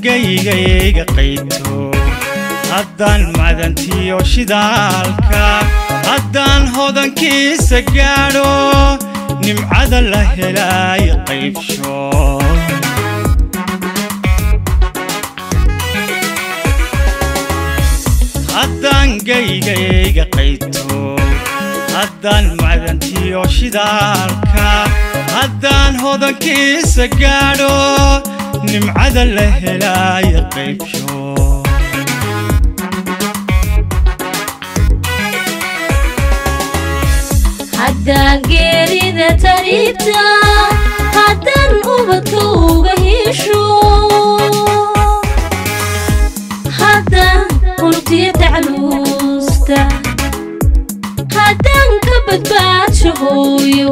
geygayga qayto haddaan madantiyo shidaalka haddaan hodankiisa gaadho nimcada la helaay qaybsho haddaan geygayga qayto haddaan macdantiyo shidaalka haddaan hodankiisa gaadho nimcada la helaay qaybsho haddaan geerida tariibta haddaan ubadka uga hesho haddaan huntiya tacluusta haddaan ka badbaadsho hooyo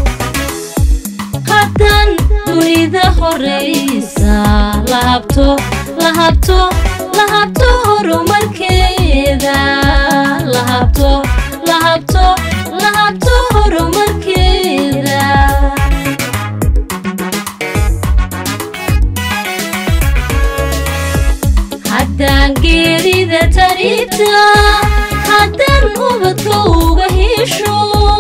haddaan dunida horaysa lahabto lahabto lahabto horumarkeeda lahabto lahabto lahabto horumarkeeda haddaan geerida tariibta haddaan ubadka uga hesho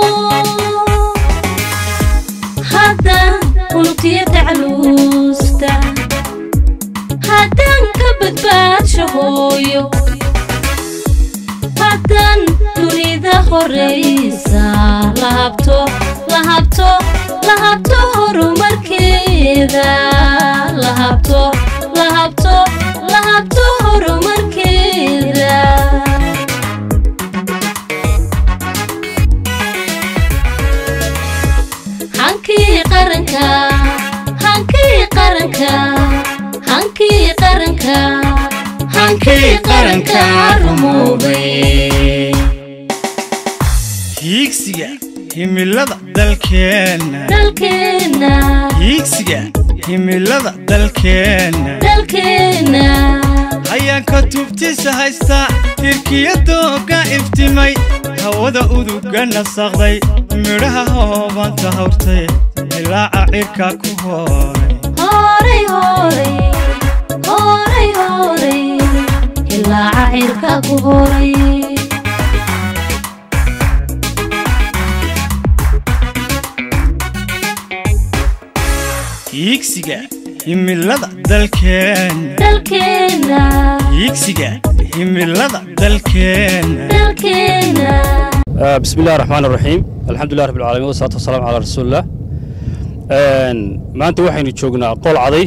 haddaan huntiya tacluusta haddaan ka badbaadsho hooyo haddaan dunida horaysa lahabto lahabto lahabto horumarkeeda lahabto lahabto lahabto horumarkeeda hankii qaranka hankii qaranka hankii qaranka hankii qaranka rumoobay hiigsiga himilada dalkeenna dalkeenna hiigsiga himilada dalkeenna dalkeenna hayaanka tubtiisa haysta hirkiya dooga iftimay hawada uduga nasaqday midhaha hoobanta hawrtay ilaaca cirka ku hooray horay horay horay horay ilaaca cirka ku horay hiigsiga himilada dalkeenna dalkeenna hiigsiga himilada dalkeenna dalkeenna بسم الله الرحمن الرحيم الحمد لله رب العالمين والصلاة والسلام على رسول الله maanta waxaynu joognaa qol caday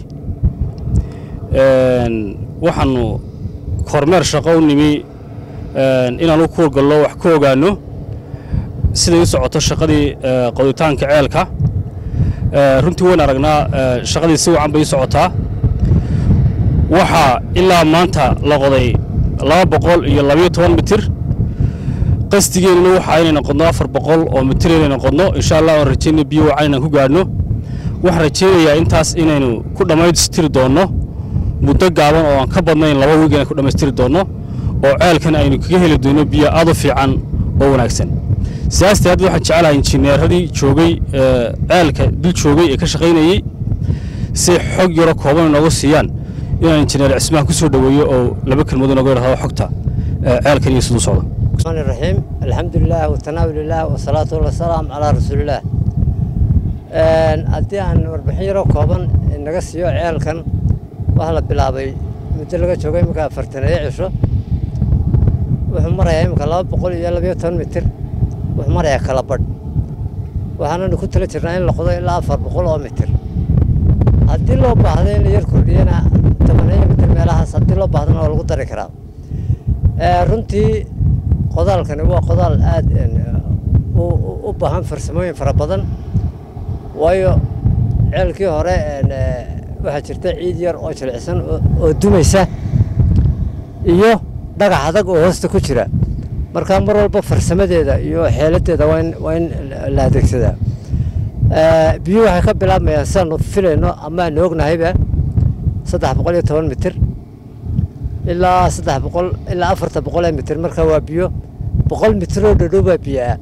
waxaanu kormeer shaqo u nimi inaanu ku gallo wax ka ogaanno siday u socoto shaqadii qoditaanka ceelka runtii wayn aragnaa shaqadii si wacan bay u socotaa waxaa ilaa maanta la qoday laba boqol iyo labayo toban mitir qasdigeennuna waxa inay noqodno afar boqol oo mitir inay noqodno insha allah aan rajayna biyo wacan inaan ku gaadhno waxaan rajaynayaa intaas inaynu ku dhammaystiri doonno muddo gaaban oo aan ka badnayn laba wiig inaan ku dhammaystiri doonno oo ceelkan aynu kaga heli doono biyo aad u fiican oo wanaagsan sidaastii hadda waxaan jecelahay injineeradii joogay ceelka dul joogay ee ka shaqaynayey si xog yaro kooban inoogu siiyaan inaan injineer cismaan ku soo dhoweeyo oo laba kelmood inooga idhahdo xogta ceelkan iyo siduu socdo الرحمن الرحيم الحمد لله والتناول لله والصلاة والسلام على رسول الله haddii aan warbixin yaroo kooban naga siiyo ceelkan waxaa la bilaabay muddo laga joogo iminka afartaneeyo cisho wuxuu marayaa iminka laba boqol iyo labayo toban mitir wuxuu marayaa kala badh waxaananu ku tala jirnaa in la qodo ilaa afar boqol oo mitir haddii loo baahdo in la yar kordhiyana tobaneeyo mitir meelahaas haddii loo baahdana waa lagu dari karaa runtii qodaalkani waa qodaal aad u baahan farsamooyin fara badan waayo ceelkii hore waxaa jirta ciid yar oo jilicsan oo dumaysa iyo dhagax adag oo hoosta ku jira markaa mar walba farsamadeeda iyo xeeladeeda waa in la adeegsadaa biyuhu waxay ka bilaabmayaan sidaanu filayno ama aanu ognahayba saddex boqol iyo toban mitir ilaa saddex boqol ilaa afarta boqol ee mitir marka waa biyo boqol mitir oo dhadhow baa biyaa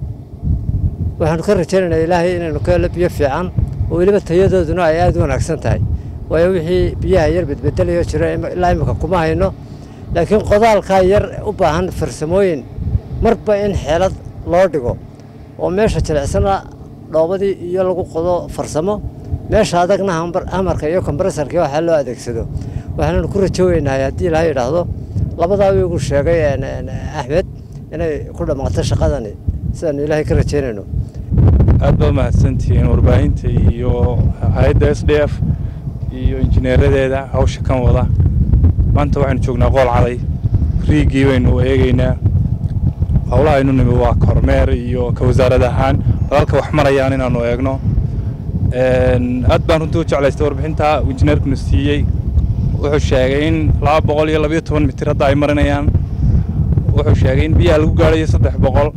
waxaanu ka rajaynaynaa ilaahay inaynu ka helo biyo fiican oo weliba tayadooduna ay aada u wanaagsan tahay waayo wixii biyaha yar bedbedelayo jira ima- ilaa imika kuma hayno laakiin qodaalkaa yar u baahan farsamooyin marba in xeelad loo dhigo oo meesha jilicsana dhoobadii iyo lagu qodo farsamo meesha adagna hambar- hamarka iyo kombaresarkii waxaa loo adeegsado waxaananu ku rajooweynaa haddii ilaaha yidhaahdo labadaa wiigu sheegay een, een, axmed inay ku dhammaato shaqadani sidaanu ilaahay ka rajaynayno aad baad mahadsantihiin warbaahinta iyo hay-adda s d f iyo injineeradeeda hawsha kan wada maanta waxaynu joognaa qool caday riigii baynu eegaynaa howlaha aynu nimi waa kormeer iyo ka wasaarad ahaan walaalka wax marayaan inaanu eegno Een, aad baan runtii u jeclaystay warbixinta uu injineerkuna siiyey wuxuu sheegay in laba boqol iyo labayo toban mitir hadda ay marinayaan wuxuu sheegay in biyaha lagu gaadhayo saddex boqol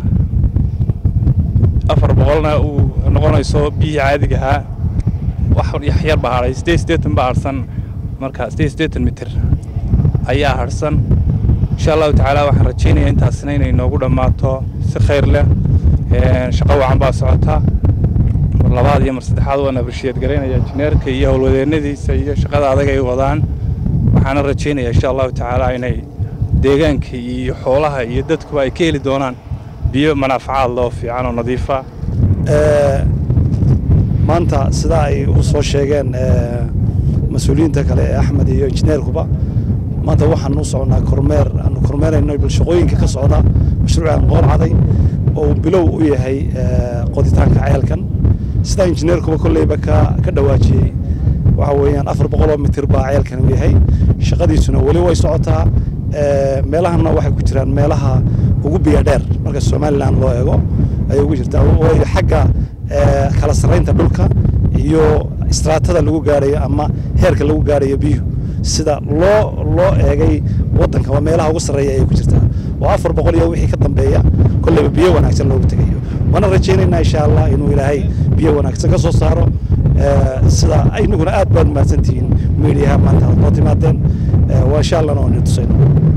afar boqolna uu noqonayso biyihii caadiga ahaa wax yax yar baa hadhay sideed siddeetan baa hadhsan marka sideed siddeetan mitir ayaa hadhsan insha allahu tacaala waxaan rajaynayaa intaasina inay noogu dhammaato si khayr leh Een, shaqo wacan baa socota mar labaad iyo mar saddexaad waan abrishiyeed garaynaya injineerka iyo howlwadeennadiisa iyo shaqada adag ay wadaan waxaana rajaynayaa insha allahu tacaala inay deegaanka iyo xoolaha iyo dadkuba ay ka heli doonaan biyo manaafacaad loo fiican oo nadiifa Ee, maanta sidaa ay u soo sheegeen ee, mas-uuliyiinta kale ee axmed iyo injineerkuba maanta waxaan u socnaa kormeer aanu kormeerayno bal shaqooyinka ka socda mashruucan qoor caday oo uu bilow u yahay ee, qoditaanka ceelkan sidaa injineerkuba kolleyba ka ka dhawaajiyey waxa weeyaan afar boqoloo mitir baa ceelkan u yahay shaqadiisuna weli way socotaa ee, meelahana waxay ku jiraan meelaha ugu biya dheer marka somalilan loo eego ayay ugu jirtaa way xagga ee, kala sarraynta dhulka iyo istraatada lagu gaadhayo ama heerka lagu gaadhayo biyuhu sida loo loo eegay waddanka waa meelaha ugu sarreeya ayay ku jirtaa oo afar boqol iyo wixii ka dambeeya kolleyba biyo wanaagsan loogu tegayo waana rajaynaynaa insha allah inuu ilaahay biyo wanaagsan ka soo saaro ee, sida inaguna aad baan mahadsantihiin miidiyaha maanta aad noo timaadeen ee, waa insha allahna waan idin tusayna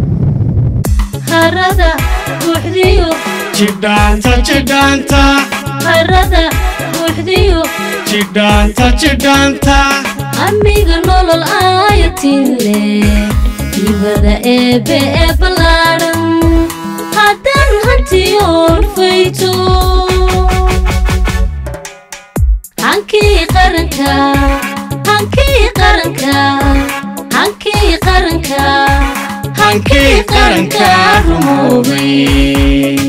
harada buuxdiyo jidhaanta jidhaanta harada buuxdiyo jidhaanta jidhaanta amiga nolol aayatile hibada eebe ee ballaadhan haddaan hantiyoon fayto hankii qaranka hankii qaranka hankii qaranka hankii qaranka rumoobay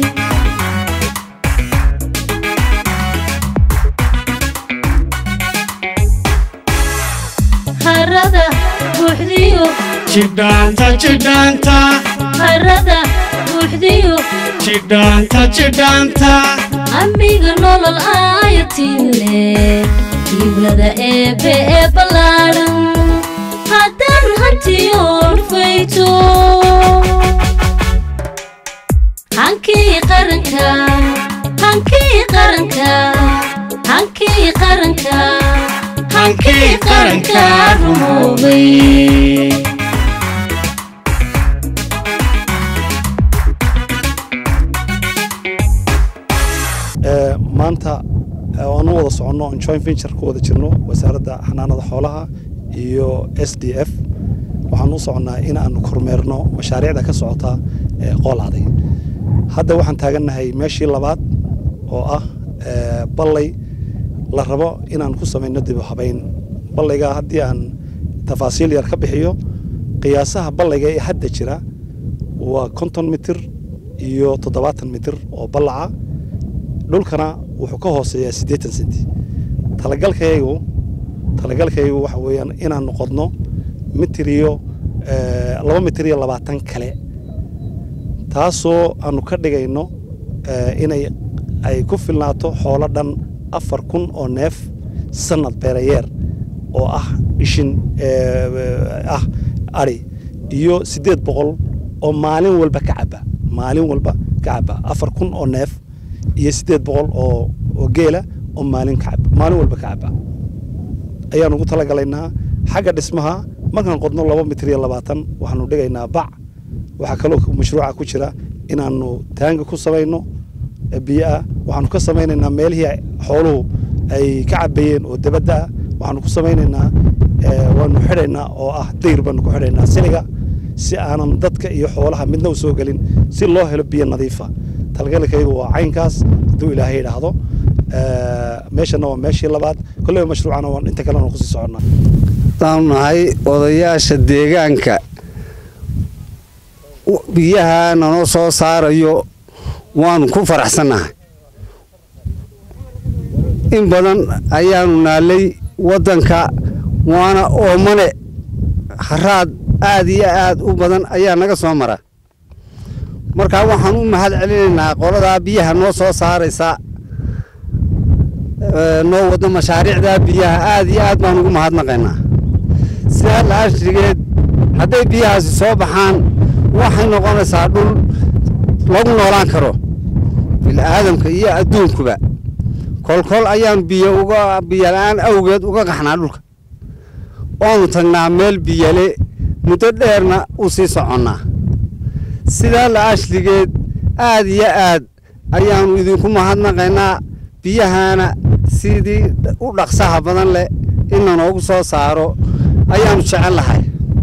harada buuxdiyo jidhaanta jidhaanta harada buuxdiyo jidhaanta jidhaanta amiga nolol aayatile hibada eebe ee ballaadhan haddaan hantiyoon fayto hankii qaranka hankii qaranka hankii qaranka hankii qaranka rumoobay Ee, maanta ee, aan u wada soconno on joint venture ku wada jirno wasaaradda xanaanada xoolaha iyo s d f waxaan u soconnaa in aanu kormeerno mashaariicda ka socota ee qoolaaday hadda waxaan taagannahay meeshii labaad oo ah ee, ballay la rabo inaan ku samayno dib u habayn ballayga haddii aan tafaasiil yar ka bixiyo qiyaasaha ballayga ee hadda jira waa konton mitir iyo toddobaatan mitir oo ballaca dhulkana wuxuu ka hooseeyaa siddeetan senti talagalkaygu talagalkaygu waxa weeyaan inaan noqodno mitir iyo eh, laba mitir iyo labaatan kale taasoo aanu ka dhigayno eh, inay ay ku filnaato xoolo dhan afar kun oo neef sanad beerayeer oo ah ishin eh, ah ari iyo siddeed boqol oo maalin walba ka caba maalin walba ka caba afar kun oo neef iyo siddeed boqol oo oo geela oo maalin ka caba maalin walba ka caba ayaan ugu talagalaynaa xagga dhismaha markaan qodno laba mitir iyo labaatan waxaanu dhigaynaa bac waxaa kaloo mashruuca ku jira inaanu taanga ku samayno biyo ah waxaanu ka samaynaynaa meelihii xooluhu ay ka cabayeen oo dabadda ah waxaanu ku samaynaynaa eh, waanu xidhaynaa oo ah dayr baanu ku xidhaynaa siliga si aanan dadka iyo xoolaha midna u soo gelin si loo helo biyo nadiifa talgalkaygu waa caynkaas hadduu ilaahay idhaahdo Eh, meeshana waa meeshii labaad kolleyba mashruucana waan inta kalena kusii soconnaa waxaanu nahay odayaasha deegaanka w- biyaha nanoo soo saarayo waanu ku faraxsannahay in badan ayaanu naalay waddanka waana oomane haraad aad iyo aad u badan ayaa naga soo mara markaa waxaan u mahad celinaynaa qoladaa biyaha noo soo saaraysa ee, noo wado mashaariicdaa biyaha aad iyo aad baan ugu mahadnaqaynaa sidaa laashrigeed hadday biyahaasi soo baxaan waxay noqonaysaa dhul lagu noolaan karo bil'aadamka iyo adduunkuba kolkol ayaan biyo uga biyola'aan awgeed uga qaxnaa dhulka waanu tagnaa meel biyale muddo dheerna u sii soconnaa sidaa la'ashrigeed aad iyo aad ayaannu idinku mahadnaqaynaa biyahaana sidii u dhaqsaha badan leh in lanoogu soo saaro ayaannu jecel lahay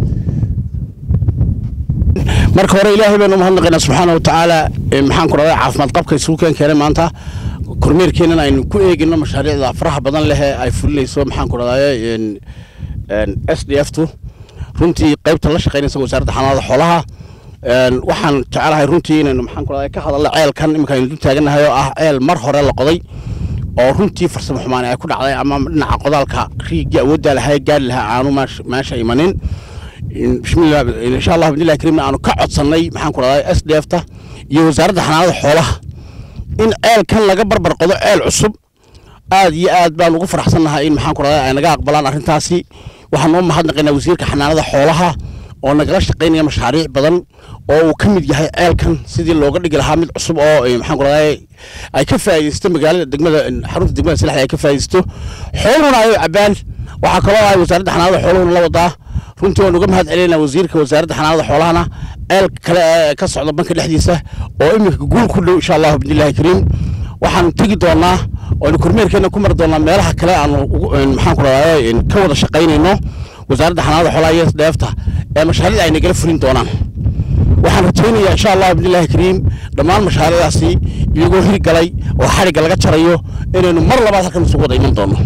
marka hore ilaahay baynu umahadnaqaynaa subxaana watacaala ee maxaan ku dhahday caafimaad qabka isugu keen keenay maanta kormeerkeennan aynu ku eegino mashaariicda faraha badan leh ee ay fulinayso maxaan ku dhahday s d f tu runtii qaybta la shaqaynaysa wasaaradda xanaanada xoolaha een, waxaan jecelahay runtii inaynu maxaan ku dhahday ka hadalno ceelkan iminka aynu dul taagannahay oo ah ceel mar hore la qoday oo runtii farsamo xumaani ay ku dhacday ama dhinaca qodaalka riigii awooddaa lahaa gaari lahaa aanu meesh- meesha imanin In- bismillah insha allah bidnillahi kariimna aanu ka codsannay maxaan ku dhahday s d f ta iyo wasaaradda xanaanada xoolaha in ceelkan laga barbar qodo ceel cusub aad iyo aad baan ugu faraxsannahay in maxaan ku dhahday ay naga aqbalaan arrintaasi waxaan u mahadnaqaynaa wasiirka xanaanada xoolaha oo nagala shaqaynaya mashaariic badan oo uu ka mid yahay ceelkan sidii looga dhigi lahaa mid cusub oo eh, maxaan ku dhahday ay ka faa'iidaysto magaalada degmada xarunta degmada salaxda ay ka faa'iidaysto xooluhuna ay cabaan waxaa kaloo ay wasaaradda xanaanada xooluhuna la wadaa runtii waan uga mahad celinaa wasiirka wasaaradda xanaanada xoolahana ceel kale ee ka socda banka dhexdiisa oo iminka guul ku dhow insha allahu bidnillahi kariim waxaan tegi doonaa oonu kormeerkeena ku mari doonaa meelaha kale aanu ugu- een, maxaan ku dhahday ka wada shaqaynayno wasaaradda xanaanada xoolaha iyo sdheefta ee mashaariicda ay nagala fulin doonaan waxaan rajaynayaa insha allahu bidnillahi kariim dhammaan mashaariicdaasi iyagoo hirgalay oo xadhigga laga jarayo inaynu mar labaad halkan isugu wada iman doono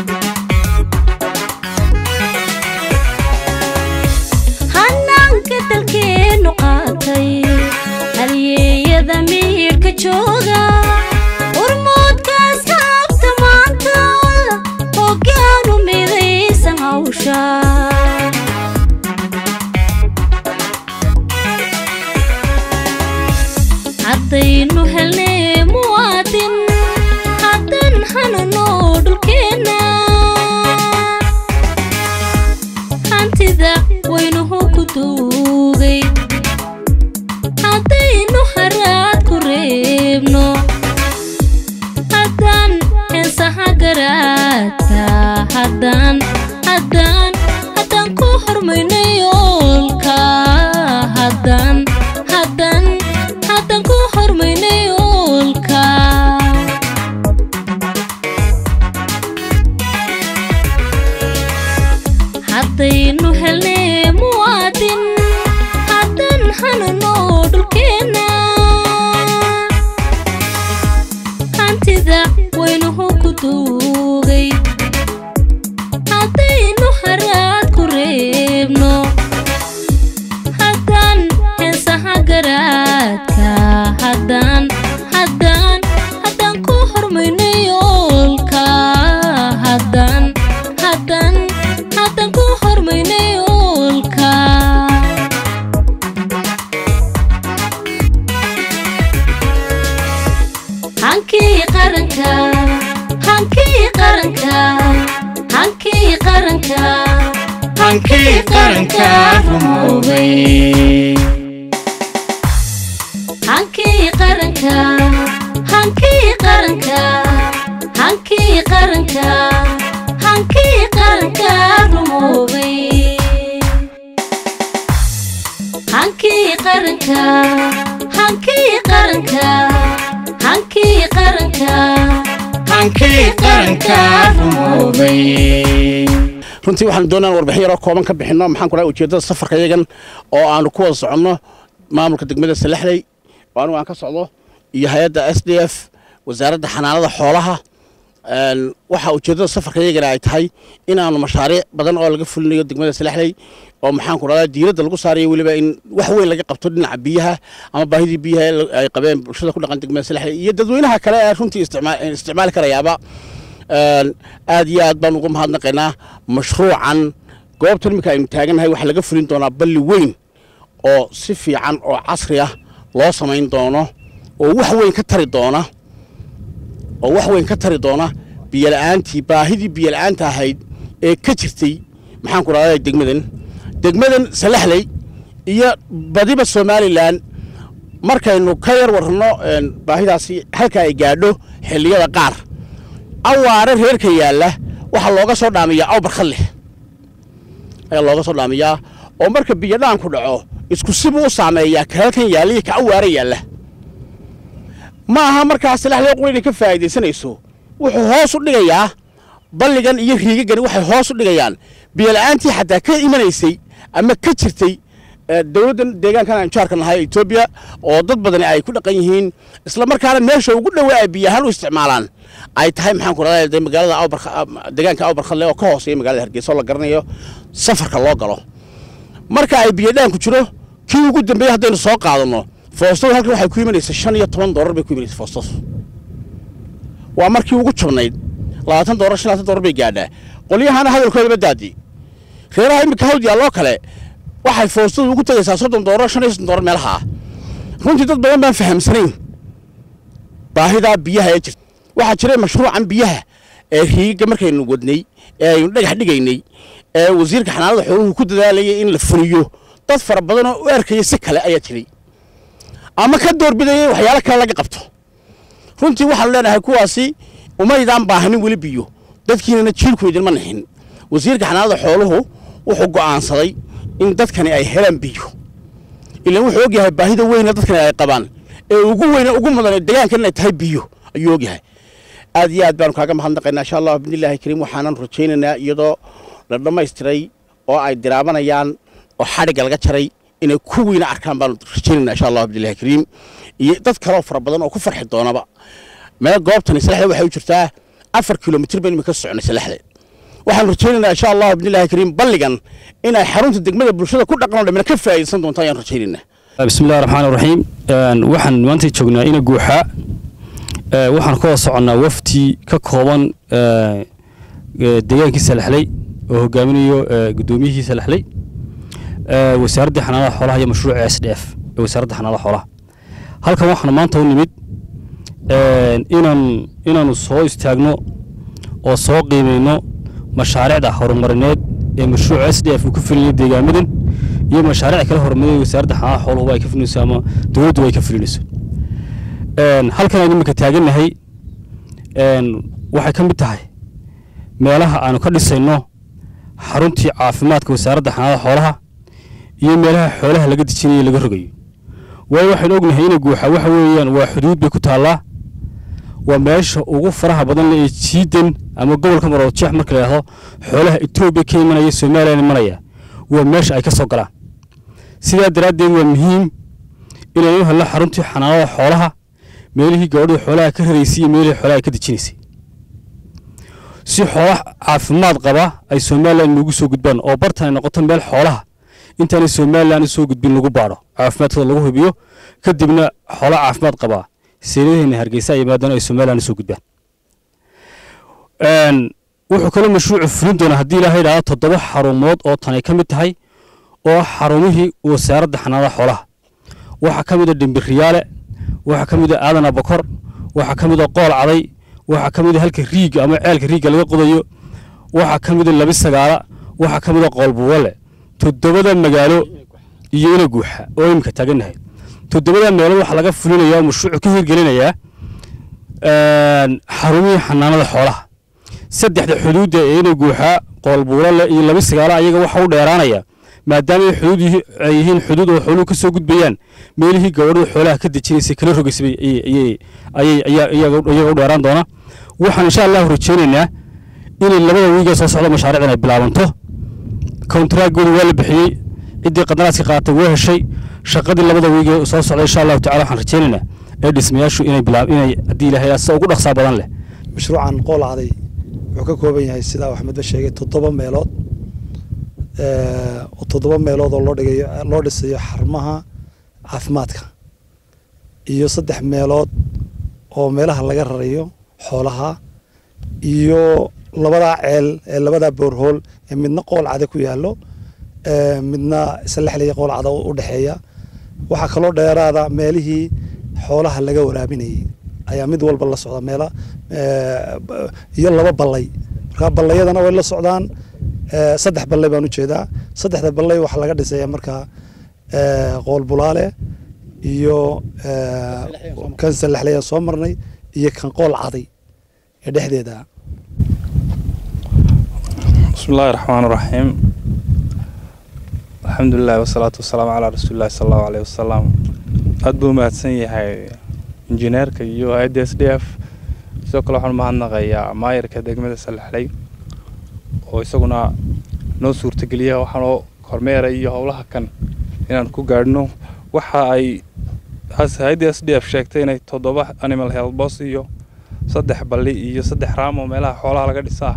hanaanka dalkeennu qaatay halyeeyada miyirka jooga urmoodkaas haabta maanta hoggaanu midaysan hawsha haddaynu helnay muwaadin haddan hanano dhulkeenna hantida waynuhu ku duugay haddaynu haraad ku reebno haddaan heensaha garaadka haddaan haddaan haddaan ku hormayno yoolka haddaan haddaan haddaan ku hormayno yoolka haddaynu helnay muwaadin haddan hanano dhulkeenna hantida waynuhu ku duugay haddaynu haraad ku reebno haddaan heensaha garaadka haddaan haddaan haddaan ku hormayno yoolka haddaan haddaan haddaan ku hormayno yoolka hankii qaranka hankii qaranka hankii qaranka hankii qaranka rumoobay hankii qaranka hankii qaranka hankii qaranka hankii qaranka rumoobay hankii qaranka hankii qaranka hankii qaranka hankii qaranka rumoobay runtii waxaan doonaa warbixin yaroo kooban ka bixinno maxaan ku dhahay ujeeddada safarka yagan oo aanu ku wada soconno maamulka degmada salaxley oo anigu aan ka socdo iyo hay-adda s d f wasaaradda xanaanada xoolaha waxaa ujeeddada safarka yagana ay tahay in aanu mashaariic badan oo laga fulinayo degmada salaxley oo maxaan ku dhahdaa diiradda lagu saarayo weliba in wax weyn laga qabto dhinaca biyaha ama baahidii biyaha ay qabeen bulshada ku dhaqan degmada salaxley iyo dadweynaha kale ee runtii isticmaali karayaaba aad iyo aad baan uga mahadnaqaynaa mashruucan goobtan iminka aynu taagannahay waxaa laga fulin doonaa balli weyn oo si fiican oo casri ah loo samayn doono oo wax weyn ka tari doona oo wax weyn ka tari doona biyola'aantii baahidii biyola'aanta ahayd ee ka jirtay maxaan ku dhahdaa degmadan degmadan salaxley iyo badiba somalilan markaynu ka yar warranno baahidaasi halka ay gaadho xilliyada qaar awaare reerka yaalla waxaa looga soo dhaamiyaa aw barkhad leh ayaa looga soo dhaamiyaa oo marka biyodhaanku dhaco isku sibuu u saameeyaa kalalkan yaalla iyo ka awaare yaalla ma aha markaa salaxley quri inay ka faa'iidaysanayso wuxuu hoos u dhigayaa balligan iyo riigagani waxay hoos u dhigayaan biyola'aantii xataa ka imanaysay ama ka jirtay dowladdan deegaankan aan jaarka nahay etoobiya oo dad badani ay ku dhaqan yihiin isla markaana meesha ugu dhowaa ay biyahaan u isticmaalaan ay tahay maxaan ku rahdaa magaalada deegaanka awbarkhadle oo ka hooseeya magaalada hargeysa oo la garanayo safarka loo galo marka ay biyodhaanku jiro kii ugu dambeeyey haddaynu soo qaadanno foostadu halkan waxay ku imanaysa shan iyo toban doolar bay ku imanaysa foostadu waa markii ugu jabnayd labaatan doolar shan labaatan doolar bay gaadhaa qolyahana hadalkoodaba daadi reeraha iminka hawd yaalloo kale waxay foostadu ugu tegaysaa soddon doolar shan iyo soddon doolar meelaha ah runtii dad badan baan fahamsanayn baahidaa biyaha ee jirta waxaa jiray mashruucan biyaha ee riigga markaynu wadnay ee aynu dhagax dhigaynay ee wasiirka xanaanada xooluhu ku dadaalayay in la fuliyo dad fara badan oo u arkaya si kale ayaa jiray ama ka doorbidaya in waxyaalo kale laga qabto runtii waxaanu leenahay kuwaasi umaydaan baahanin weli biyo dadkiinana jiilku idinma nixin wasiirka xanaanada xooluhu wuxuu go'aansaday in dadkani ay helaan biyo ilaan wuxuu ogyahay baahida weyna dadkani ay qabaan ee ugu weyna ugu mudan ee deegaankan inay tahay biyo ayuu ogyahay aad iyo aad baanu kaaga mahadnaqaynaa insha allah bidnillahi kariim waxaanan rajaynaynaa iyadoo la dhammaystiray oo ay diraabanayaan oo xadhigga laga jaray inay ku weyna arkaan baanu rajaynaynaa insha allah bidnillahi kariim iyo dad kaloo fara badan oo ku farxi doonaba meel goobtani salaxda waxay u jirtaa afar kilomitir baynu imika soconay salaxda waxaanu rajaynaynaa insha allah bidnillahi kariim balligan inay xarunta degmada bulshada ku dhaqan oo dhamina ka faa'iidaysan doonto ayaan rajaynaynaa bismi illahi raxmaan raxiim waxaan maanta joognaa ina guuxaa waxaan ka wada soconnaa wafti ka kooban deegaankii salaxley oo hogaaminayo guddoomiyihii salaxley wasaaradda xanaanada xoolaha iyo mashruuca s d f ee wasaaradda xanaanada xoolaha halkan waxaan maanta u nimid inaan inaanu soo istaagno oo soo qiimayno mashaariicda horumarineed ee mashruuca s d f uu ka fulinayo deegaamadan iyo mashaariic kale horumarineed wasaaradda xanaanada xooluhu ay ka fulinayso ama dowladdu ay ka fulinayso halkan aynu iminka taagannahay waxay ka mid tahay meelaha aanu ka dhisayno xaruntii caafimaadka wasaaradda xanaanada xoolaha iyo meelaha xoolaha laga dejinayo laga rogayo waayo waxaynu ognahay ina guuxa waxa weeyaan waa xuduud bay ku taallaa waa meesha ugu faraha badan ee jiidan ama gobolka maroodjeex marka la yidhaahdo xoolaha etoobiya ka imanaya somalilan imanaya waa meesha ay ka soo galaan sidaa daraaddeed waa muhiim inaynu helno xaruntii xanaanada xoolaha meelihii gabadhii xoolaha ka raraysay iyo meelihii xoolaha ka dejinaysay si xoolaha caafimaad qaba ay somalilan noogu soo gudbaan oo bartan ay noqoto meel xoolaha intaanay somalilan soo gudbin lagu baadho caafimaadkooda lagu hubiyo kadibna xoolaha caafimaad qabaa seeradaheenna hargeysa ay yimaadaan ay somalilan soo gudbaan wuxuu kaloo mashruucu fulin doonaa haddii ilaahay idhaahdo toddoba xarumood oo tanay ka mid tahay oo xarumihii wasaaradda xanaanada xoolaha waxaa ka mid a dhimbiriyaale waxaa ka mid a aadan abakor waxaa ka mid a qool caday waxaa ka mid a halka riiga ama ceelka riigga laga qodayo waxaa ka mid a labi sagaala waxaa ka mid a qoolbuwale toddobada magaalo iyo ina guuxa oo imika taagannahay toddobada meelood waxaa laga fulinayaa oo mashruucu ka hirgelinayaa xarumihii xanaanada xoolaha saddexda xuduudda ee ina guuxa qoolbuulale iyo labi sagaala ayaga waxa u dheeraanaya maadaama ay xuduud yihi- ay yihiin xuduud oo xooluhu ka soo gudbayaan meelihii gabadhadu xoolaha ka dejinaysay kala rogaysay bay- ayay- ayay- ayay ayaa iyaga iyaga u dheeraan doona waxaan insha allahu rajaynaynaa inay labada wiigee soo socda mashaariicdan ay bilaabanto kontraagooda waa la bixiyey ciddii qandaraaska qaatay waa heshay shaqadii labada wiigee soo socda insha allahu tacala waxaan rajaynaynaa ee dhismayaashu inay bilaab inay haddii ilaahay sida ugu dhaqsaa badan leh mashruucan qoolacday wuxuu ka kooban yahay sidaa axmed ba sheegay toddoba meelood ee, oo toddoba meelood oo loo dhigayo loo dhisayo xarumaha caafimaadka iyo saddex meelood oo meelaha laga rarayo xoolaha iyo labadaa ceel ee labadaa boorhool ee midna qoolcada ku yaallo ee, midna islexliya qoolcada u dhexeeya waxaa kaloo dheeraada meelihii xoolaha laga waraabinayay ayaa mid walba la socda meela ee, b- iyo laba ballay marka ballayadana way la socdaan ee, saddex ballay baan ujeedaa saddexda ballay waxaa laga dhisaya markaa ee, qool bulaale iyo ee, kan salexlayaan soo marnay iyo kan qool caday ee dhexdeeda بسم الله الرحمن الرحيم الحمد لله والصلاة والسلام على رسول الله صلى الله عليه وسلم aad buu mahadsan yahay injineerka iyo hay-adda s d f sidoo kale waxaan mahadnaqayaa maayarka degmada salexley oo isaguna noo suurtageliya waxaanoo kormeeray iyo howlaha kan inaan ku gaadhno waxa ay has- hay-adda s d f sheegtay inay toddoba animal health boss iyo saddex balli iyo saddex raam oo meelaha xoolaha laga dhisaa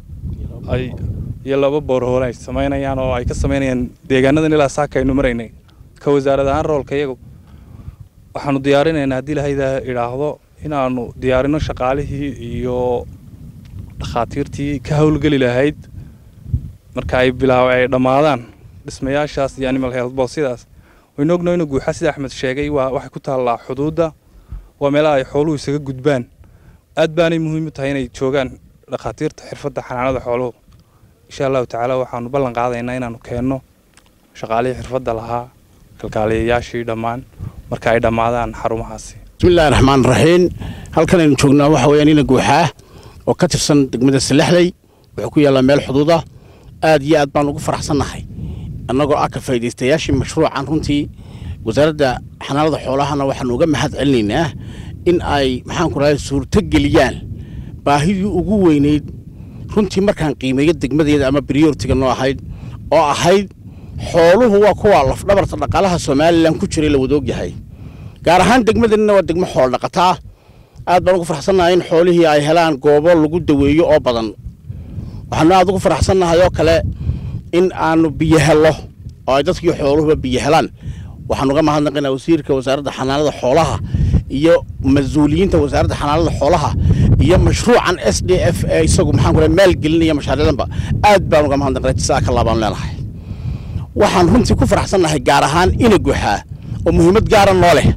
ay iyo laba boorhoole ay samaynayaan oo ay ka samaynayaan deegaanadan ilaa saaka aynu maraynay ka wasaarad ahaan roolka iyagu waxaanu diyaarinaynaa haddii lahayda idhaahdo inaanu diyaarino shaqaalihii iyo dhakhaatiirtii ka howlgeli lahayd marka ay bilaaw ay dhammaadaan dhismayaashaas iyo animal health boss sidaas waynu ognahay inuu guuxa sida axmed sheegay waa waxay ku taallaa xuduudda waa meelaha ay xooluhu isaga gudbaan aad baanay muhiim u tahay inay joogaan dhakhaatiirta xirfadda xanaanada xooluhu insha allahu tacaala waxaanu ballan qaadaynaa inaanu keenno shaqaalihii xirfadda lahaa kalkaaliyayaashii dhammaan marka ay dhammaadaan xarumahaasi bismillaahi raxmaan raxiim halkan aynu joognaa waxa weeyaan ina guuxaa oo ka tirsan degmada salexley wuxuu ku yaallaa meel xuduud ah aad iyo aad baan ugu faraxsannahay annagoo ah ka faa'iidaystayaashii mashruucan runtii wasaaradda xanaanada xoolahana waxaanu uga mahad celinaynaa in ay maxaanku rahay suurto geliyaan baahidii ugu weynayd runtii markaan qiimeeyo degmadeeda ama briyortiga noo ahayd oo ahayd xooluhu waa kuwa lafdhabarta dhaqaalaha somalilan ku jiray la wadaog yahay gaar ahaan degmadeenna waa degmo xoolo dhaqata ah aad baan ugu faraxsannahay in xoolihii ay helaan goobo lagu daweeyo oo badan waxaanu aad ugu faraxsannahay oo kale in aanu biyo hello oo ay dadkii xooluhuba biyo helaan waxaan uga mahadnaqaynaa wasiirka wasaaradda xanaanada xoolaha iyo mas-uuliyiinta wasaaradda xanaanada xoolaha iyo mashruucan s d f ee isagu maxaan ku maalgelinaya mashaariicdanba aad baan uga mahadnaqnay jisaa ka laabaan leenahay waxaan runtii ku faraxsannahay gaar ahaan ina guxaa oo muhiimad gaara noo leh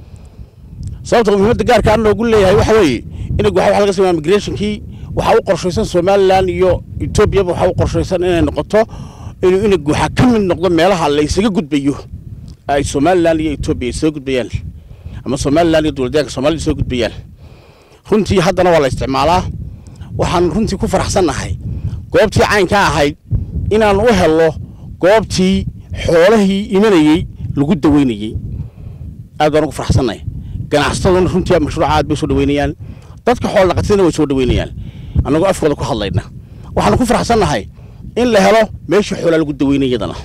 sababta muhiimadda gaarkaa noogu leeyahay waxa weeye ina guxaa waxa laga sameeyaa migrationkii waxaa u qorshaysan somalilan iyo etoobiyaba waxaa u qorshaysan inay noqoto inuu ina guxaa ka mid noqdo meelaha la isaga gudbayo ay somalilan iyo etoobiya isaga gudbayaan ama somalilan iyo dowladyaanka soomaalida isaga gudbayaan runtii haddana waa la isticmaalaa waxaan runtii ku faraxsannahay goobtii caynkaa ahayd inaan u helno goobtii xoolahii imanayey lagu daweynayey aad baan ugu faraxsannahay ganacsataduna runtii mashruuca aad bay soo dhaweynayaan dadka xoolo dhaqatadana way soo dhaweynayaan annagoo afkooda ku hadlayna waxaanu ku faraxsannahay in la helo meeshii xoolaa lagu daweynay iyadana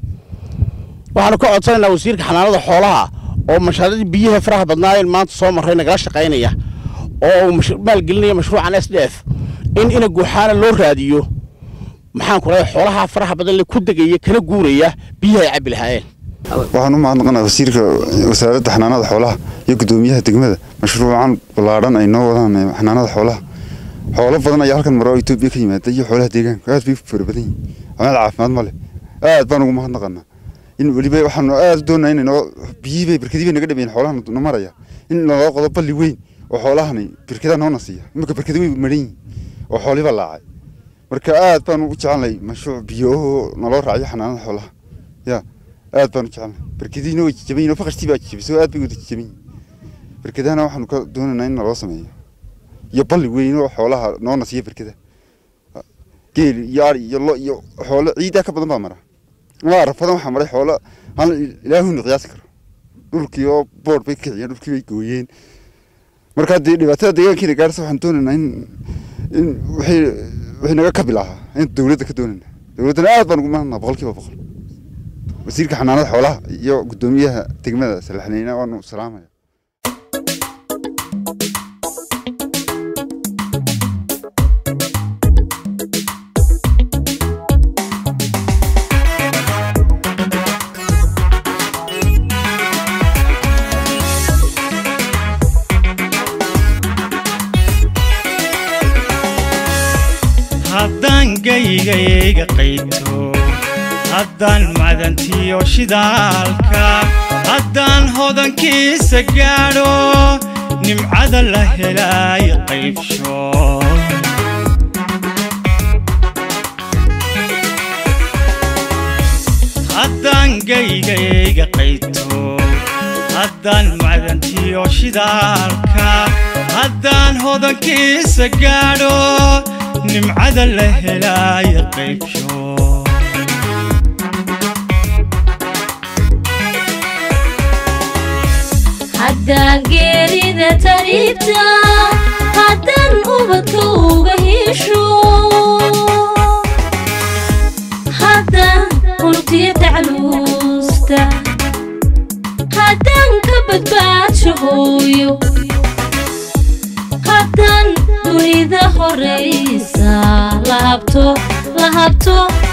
waxaanu ka codsanaynaa wasiirka xanaanada xoolaha oo mashaariicdii biyaha faraha badnaayeen maanta soo marray nagala shaqaynaya oo uu mash- maalgelinaya mashruucan s d f in ina guuxaana loo raadiyo maxaan ku rahay xoolaha faraha badan le ku degaya kana guuraya biyaha ay cabbi lahaayeen waxaan u mahadnaqanaa wasiirka wasaaradda xanaanada xoolaha iyo guddoomiyaha degmada mashruucan ballaadhan ay noo wadaan ee xanaanada xoolaha xoolo badan ayaa halkan maro oo etoobiya ka yimaada iyo xoolaha deegaanka aad bay u fara badan yihin meel caafimaad ma leh aad baan ugu mahadnaqanaa in weliba waxaanu aad u doonaa in noo biyihii bay birkadii bay naga dhameeyeen xoolahan na maraya in naloo qodo balli weyn oo xoolahani birkadaa noona siiya iminka birkada way maran yihin oo xooliba laacay marka aad baan u jecelnay mashruuc biyo oo naloo raaciyo xanaanada xoolaha ya aad baan u jecelnay berkadiina way jajaban yihin oo faqashtii baa jajabisay oo aad bay wada jajaban yihin berkadahana waxaanu ka doonaynaa in naloo sameeyo iyo balli weyn oo xoolaha noona siiya berkada geel iyo ari iyo lo iyo xoolo ciidaa ka badan baa mara waa arafadan waxaa maray xoolo hal ilaahuna qiyaasi karo dhulkii oo boodh bay kiciyeen dhulkii bay gooyeen marka haddii dhibaatada deegaankiina gaarsa waxaan doonaynaa in in wixii wixii naga kabi lahaa in dowladda ka doonayna dowladdana aad baan ugu mahadnaa boqol kiiba boqol wasiirka xanaanada xoolaha iyo guddoomiyaha degmada salaxneyna waanu salaamaya haddaan geygayga qayto haddaan madantiyo shidaalka haddaan hodankiisa gaadho nimcada la helay qaybsho haddaan geygayga qayto haddaan macdantiyo shidaalka haddaan hodankiisa gaadho nimcada la helaya qaybsho haddaan geerida tariibta haddaan ubadka uga hesho haddaan unugtiya tacluusta haddaan ka badbaadsho hooyo haddaan dunida horaysa la habto la habto